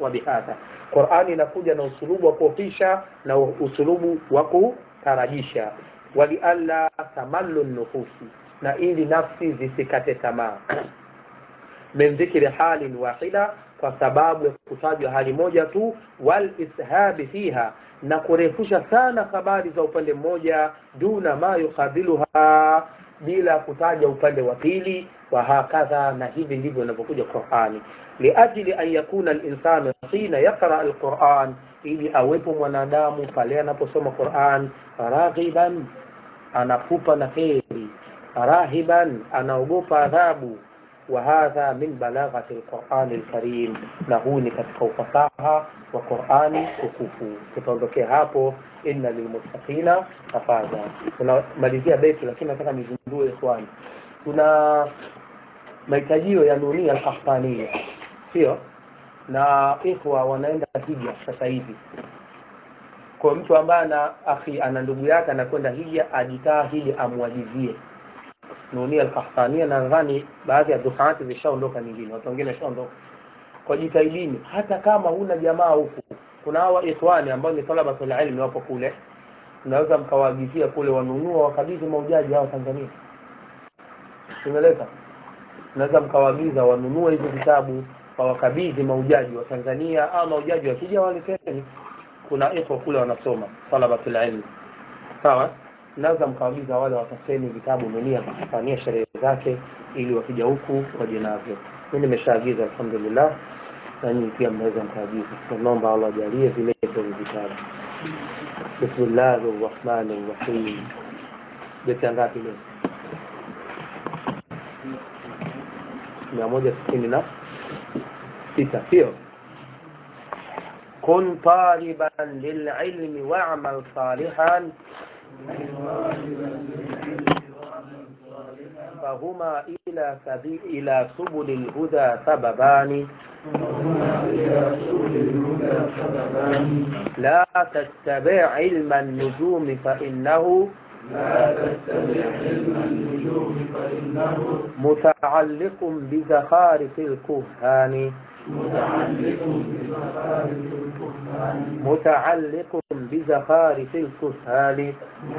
wa bihadha qurani inakuja na usulubu wa kuofisha na usulubu wa kutarajisha walialla tamallu nufusi na ili nafsi zisikate tamaa min dhikri halin wahida kwa sababu ya kutajwa hali moja tu wal ishabi fiha na kurefusha sana habari za upande mmoja duna ma yukabiluha bila kutaja upande wa pili wa hakadha na hivi ndivyo inavyokuja qurani liajli an yakuna linsanu hina yaqra alquran ili awepo mwanadamu pale anaposoma quran raghiban anapupa na heri rahiban anaogopa adhabu وهذا من بلاغة القرآن الكريم na huu ni katika ufasaha wa Qur'ani tukufu tutaondokea hapo inna lilmuttaqina mafaza tunamalizia beti lakini nataka nizindue ikhwani tuna mahitajio ya dunia al-afghania sio na ikhwa wanaenda hija sasa hivi kwa mtu ambaye ana akhi ana ndugu yake anakwenda hija ajitahidi amwajizie nunia al-Qahtania nadhani baadhi ya dukhaati zishaondoka nyingine watu wengine washaondoka kwa jitahidini hata kama huna jamaa huku kuna hawa ikhwani ambao ni talabatul ilmi wapo kule unaweza mkawaagizia kule wanunua wakabidhi maujaji hao Tanzania tumeleta unaweza mkawaagiza wanunue hizo vitabu wawakabidhi maujaji wa Tanzania au maujaji wakija waleteni kuna ikhwa kule wanasoma talabatul ilmi sawa naweza mkaagiza wale watafeni vitabu nunia kufanyia sherehe zake ili wakija huku waje navyo mi nimeshaagiza alhamdulillah na nyinyi pia mnaweza mkaagiza tunaomba allah ajalie vilete vitabu bismillahi rrahmani rrahim beti ngapi leo mia moja sitini na sita sio kun taliban lililmi wamal salihan فهما إلى سبيل إلى سبل الهدى سببان لا تتبع علم النجوم فإنه لا تتبع علم النجوم فإنه متعلق بزخارف الكهان متعلق بزخارف الكهان متعلق بزخارف الكهان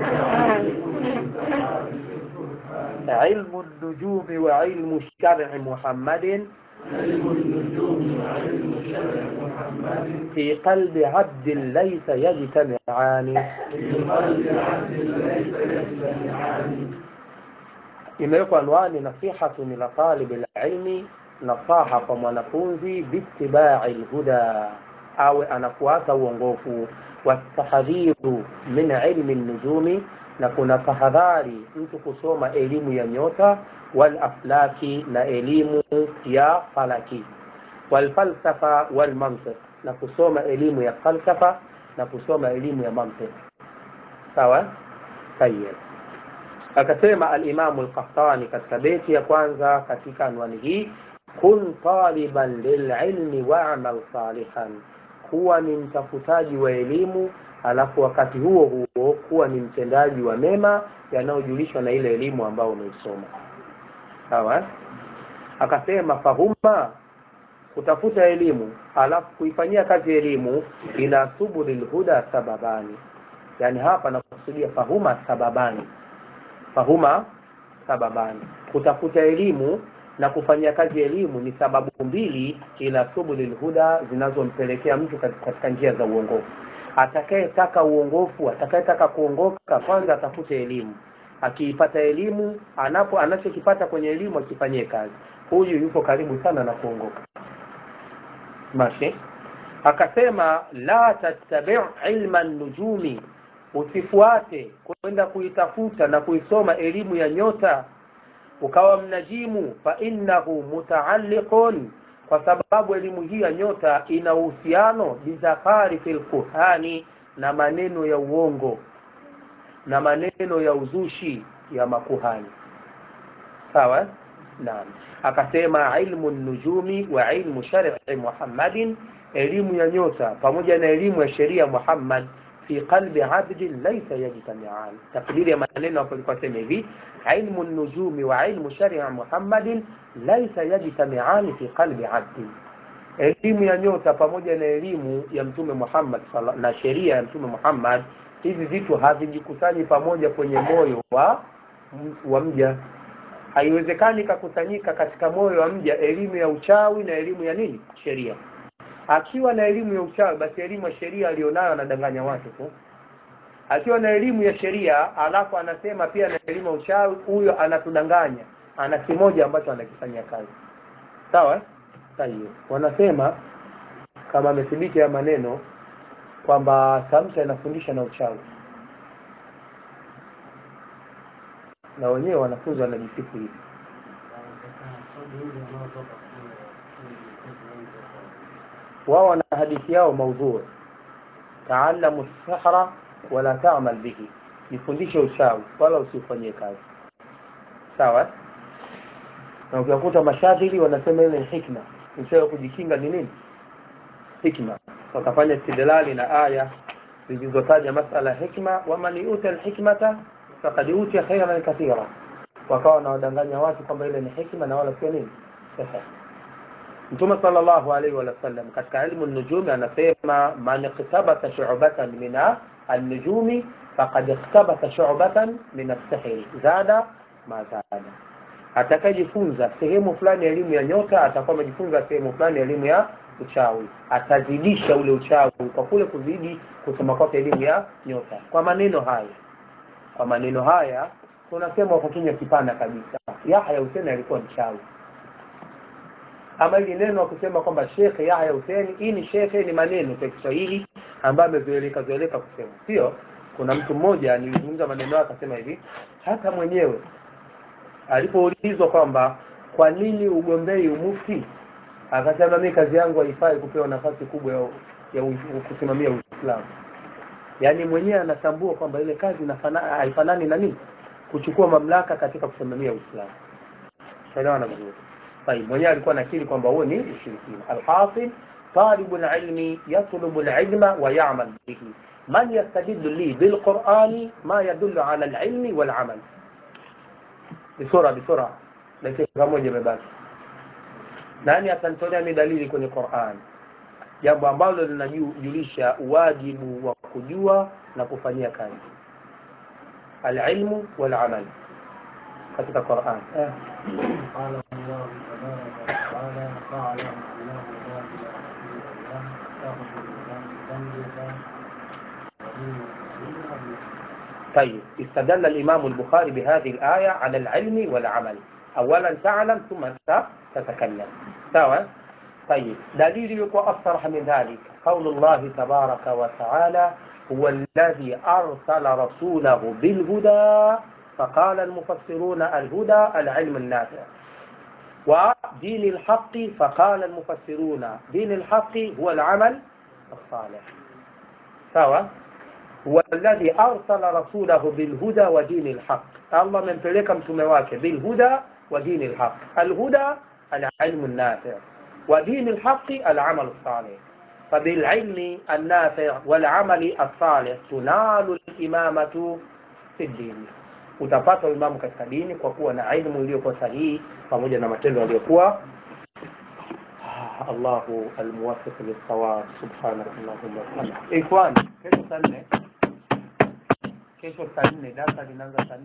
علم النجوم وعلم الشرع محمد علم النجوم وعلم شرع محمد في قلب عبد ليس يجتمعان في قلب عبد ليس يجتمعان imewekwa anwani nasihatun ila talibi lilmi nasaha kwa mwanafunzi biitibai lhuda awe anafuata uongofu watahadhiru min ilmi nujumi na kuna tahadhari mtu kusoma elimu ya nyota walaflaki na elimu ya falaki walfalsafa walmantiq na kusoma elimu ya falsafa na kusoma elimu ya mantiq sawa tayeb akasema alimamu lkahtani katika beti ya kwanza katika anwani hii kun taliban lililmi wamal salihan kuwa ni mtafutaji wa elimu alafu wakati huo huo kuwa ni mtendaji wa mema yanayojulishwa na ile elimu ambayo umeisoma sawa akasema fahuma kutafuta elimu alafu kuifanyia kazi elimu ila subuli lhuda sababani yani hapa nakusudia fahuma sababani fahuma sababani kutafuta elimu na kufanyia kazi elimu ni sababu mbili ila subuli lhuda zinazompelekea mtu katika njia za uongofu atakayetaka uongofu atakayetaka kuongoka kwanza atafute elimu akiipata elimu anapo anachokipata kwenye elimu akifanyie kazi huyu yuko karibu sana na kuongoka mashi akasema la tattabi ilma nujumi usifuate kwenda kuitafuta na kuisoma elimu ya nyota ukawa mnajimu fa innahu mutaalliqun kwa sababu elimu hii ya nyota ina uhusiano bizafari fil kuhani na maneno ya uongo na maneno ya uzushi ya makuhani sawa naam akasema ilmu nujumi wa ilmu shar'i muhammadin elimu ya nyota pamoja na elimu ya sheria muhammad fi qalbi abdin laysa yajtami'an takdiri ya maneno hapo ilikuwa sema hivi ilmu nujumi wa ilmu sharia muhammadin laysa yajtami'an fi qalbi abdin elimu ya nyota pamoja na elimu ya mtume Muhammad sala- na sheria ya mtume Muhammad hivi vitu havijikusanyi pamoja kwenye moyo wa wa mja haiwezekani kakusanyika katika moyo wa mja elimu ya uchawi na elimu ya nini sheria akiwa na elimu ya uchawi basi elimu ya sheria alionayo anadanganya watu tu akiwa na elimu ya sheria alafu anasema pia na elimu ya uchawi huyo anatudanganya ana kimoja ambacho anakifanyia kazi sawa eh? Sahihi. wanasema kama amethibiti ya maneno kwamba samsa inafundisha na uchawi na wenyewe wanafunzi wanajisifu hivi wao wana hadithi yao maudhui taalamu sihra wala tamal bihi jifundishe uchawi wala usifanyie kazi sawa na ukiwakuta mashadhili wanasema ile ni hikma njia ya kujikinga ni nini hikma wakafanya istidlali na aya zilizotaja masala ya hikma waman yuta alhikmata faqad utiya khairan kathira wakawa wanawadanganya watu kwamba ile ni hikma na wala sio nini sasa mtume sallallahu alaihi wa sallam katika ilmu nujumi anasema man iktabasa shu'batan min an-nujumi faqad iktabasa shu'batan min as-sihri zada ma zada atakayejifunza sehemu fulani ya elimu ya nyota atakuwa amejifunza sehemu fulani ya elimu ya uchawi atazidisha ule uchawi kwa kule kuzidi kusoma kwake elimu ya nyota kwa maneno haya kwa maneno haya tunasema kwa kinywa kipana kabisa Yahya Hussein alikuwa mchawi ama hili neno wa kusema kwamba Sheikh Yahya Hussein hii ni shekhe ni maneno kwa Kiswahili ambayo amezoeleka zoeleka kusema sio kuna mtu mmoja nilizungumza maneno yake akasema hivi hata mwenyewe alipoulizwa kwamba kwa nini ugombei umufti akasema mimi kazi yangu haifai kupewa nafasi kubwa ya, ya u- kusimamia Uislamu yaani mwenyewe anatambua kwamba ile kazi inafana- haifanani na nini kuchukua mamlaka katika kusimamia Uislamu tunaelewana vizuri طيب mwenyewe alikuwa nakiri kwamba huo ni ushirikina alhasil طالب العلم يطلب العلم ويعمل به من يستدل لي بالقرآن ما يدل على العلم والعمل بسرعة بسرعة dakika moja imebaki nani atanitolea mi dalili kwenye Qur'an jambo ambalo linajulisha wajibu wa kujua na kufanyia kazi alilmu walamal katika Qur'an eh. قال الله تبارك وتعالى فاعلم انه لا اله الا الله فاغفر ذنبك طيب استدل الإمام البخاري بهذه الآية على العلم والعمل أولا تعلم ثم تتكلم سواء طيب دليل يكون أصرح من ذلك قول الله تبارك وتعالى هو الذي أرسل رسوله بالهدى فقال المفسرون الهدى العلم النافع ودين الحق فقال المفسرون دين الحق هو العمل الصالح سواء هو الذي أرسل رسوله بالهدى ودين الحق الله من تلك متمواك بالهدى ودين الحق الهدى العلم النافع ودين الحق العمل الصالح فبالعلم النافع والعمل الصالح تنال الإمامة في الدين utapata uimamu katika dini kwa kuwa na ilmu iliyokuwa sahihi pamoja na matendo yaliyokuwa Allahu almuwaffiq lis-sawab subhanak allahumma wa bihamdik ikhwani kesho saa nne kesho saa nne darasa linaanza saa nne